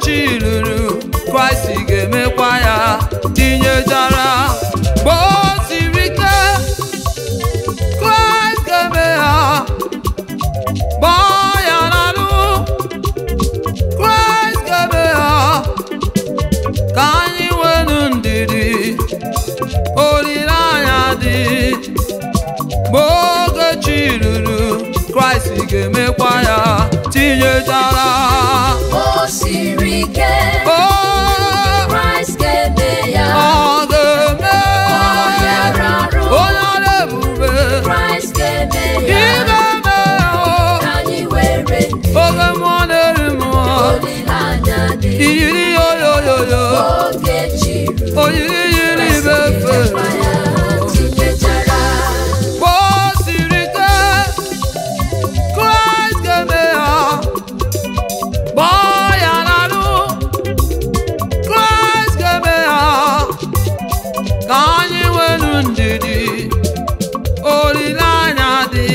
chi ruru kraịst ga-emekwa ya tinyechara mgbe o siri ike kraịst ga-eme ya gbaa ya n'alụ kraịst ga-eme ya ka anyị nwenu ndidi olileanya dị mgbe oge chi ruru kraịst ga-emekwa ya tinyechara o siri ike o kraịst ga-eme ya ọ ga-eme ọ bịara arụ onye ọrụ ebube kraịst ga-eme ya ga-eme ya o. ka anyị were ndụ oge mmụọ na-eri mmụọ olileanya dị iyiri yoyoyoyo oge chiri oyiri yiri ibe efe ga-emekwa ya tinyechara mgbe o siri ike kraịst ga-eme ya gbaa ya n'alụ kraịst ga-eme ya ka anyị nwenu ndidi olileanya dị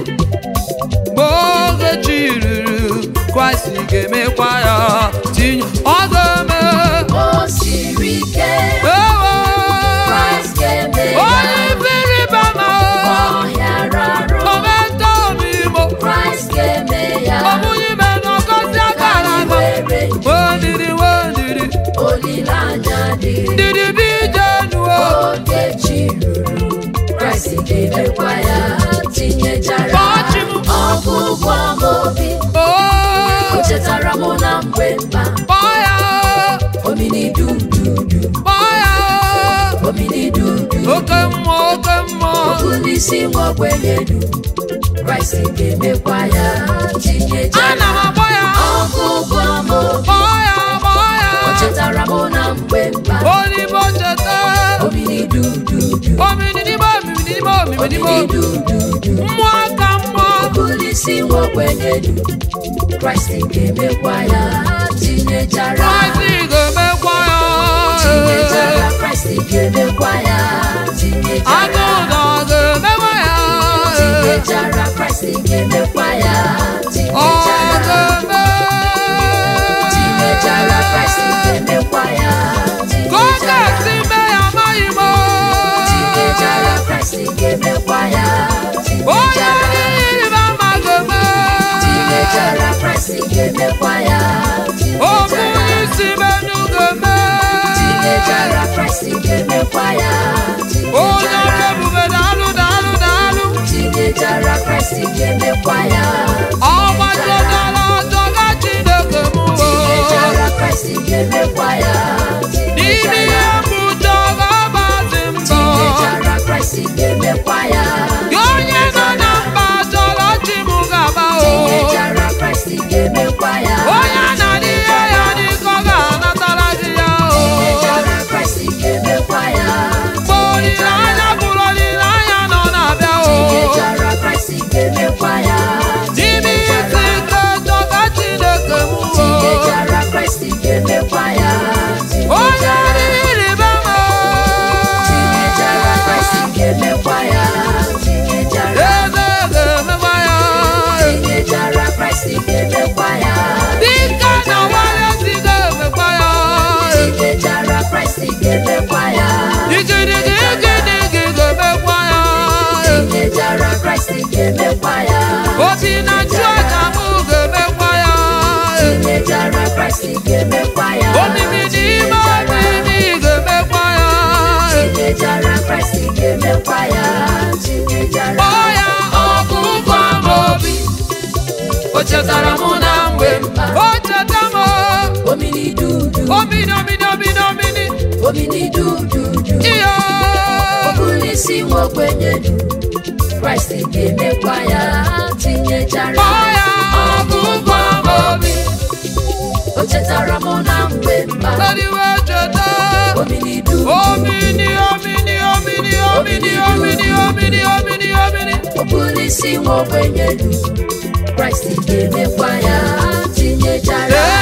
mgbe oge chi ruru kraịst ga-emekwa ya tinye ọ ga-eme o siri ike ewo kraịst ga-eme onye ya ibiri bama ọ bịara arụ omenta omimo kraịst ga-eme ya ọbụghị ime n'ọgọzi ka akara anyị ama were ndụ wendidi wendidi olileanya dị ndidi bi jenuo oge chi ruru kraịst ga-emekwa ya tinyechara Kpọọchi m. ọgwụgwọ m obi o o chetara m na mgbe mkpa kpọọ ya omini dududu kpọọ ya omini dudu oke mmụọ oke mmụọ Polisi nwogbenyedu Kraịst ga-emekwa ya tinyechara ana m akpọ ya ọgụgụ m obi kpọọ ya kpọọ ya o chetara m na mgbe mkpa olibo cheta omini dududu ominidimo ominidimo ominidimo omini dududu mmụọ ka mmụọ Polisi nwogbenyedu Kraịst ga-emekwa ya tinyechara kraịst ga-emekwa ya tinyechara Kraịst ga-emekwa ya agụ tinyechara ụdọ ga-emekwa ya tinyechara Kraịst ga-emekwa ya ọ tinyechara ga-eme tinyechara Kraịst ga-emekwa ya ka ọ tinyechara ga-esi mee ya amaghị m tinyechara Kraịst ga-emekwa ya onye tinyechara ịrịba ama ga-eme tinyechara Kraịst ga-emekwa ya okwu tinyechara isi menu ga-eme tinyechara Kraịst ga-emekwa ya onye ọrụ tinyechara ebube daalụ daalụ daalụ tinyechara Kraịst ga-emekwa ya ọgbajọdara ọjọga chineke m tinyechara Kraịst ga-emekwa ya n'ime ihe tinyechara mbụjọ ga-agbazi mbọ tinyechara Kraịst ga-emekwa ya gị onye nọ na mba chọrọ chi m ga-agba o tinyechara Kraịst ga-emekwa ya onye na-adị ihe ya dịka ọ ga-anatara di ya o tinyechara Kraịst ga-emekwa ya mgbe olileanya bụrụ olileanya nọ na-abịa o tinyechara Kraịst ga-emekwa ya n'ime ihe isi ike chọga chineke m o tinyechara Kraịst ga-emekwa ya onye tinyechara dị ịrịba ama tinyechara Kraịst ga-emekwa ya tinyechara eze ga-emekwa ya tinyechara Kraịst ga-emekwa ya dịka na nwanyị si ga-emekwa ya tinyechara Kraịst ga-emekwa ya igirigirigirigi ga-emekwa ya tinyechara Kraịst ga-emekwa ya obi na nchụaja m ga-emekwa ya tinyechara Kraịst ga-emekwa ya omimi n'ime omimi ga-emekwa ya tinyechara Kraịst ga-emekwa ya tinyechara kpọọ ya ọgụgụ amaobi o chetara m na mgbe o cheta m omini dudu omini omini omini omini omini dududu iyo Polisi nwogbenyedu Kraịst ga-emekwa ya tinyechara kpọọ ya ọgụgụ amaobi o chetara m na mgbe mkpa Tadiwe cheta omini dudu omini omini omini omini omini omini omini omini Polisi nwogbenyedu Kraịst ga-emekwa ya tinyechara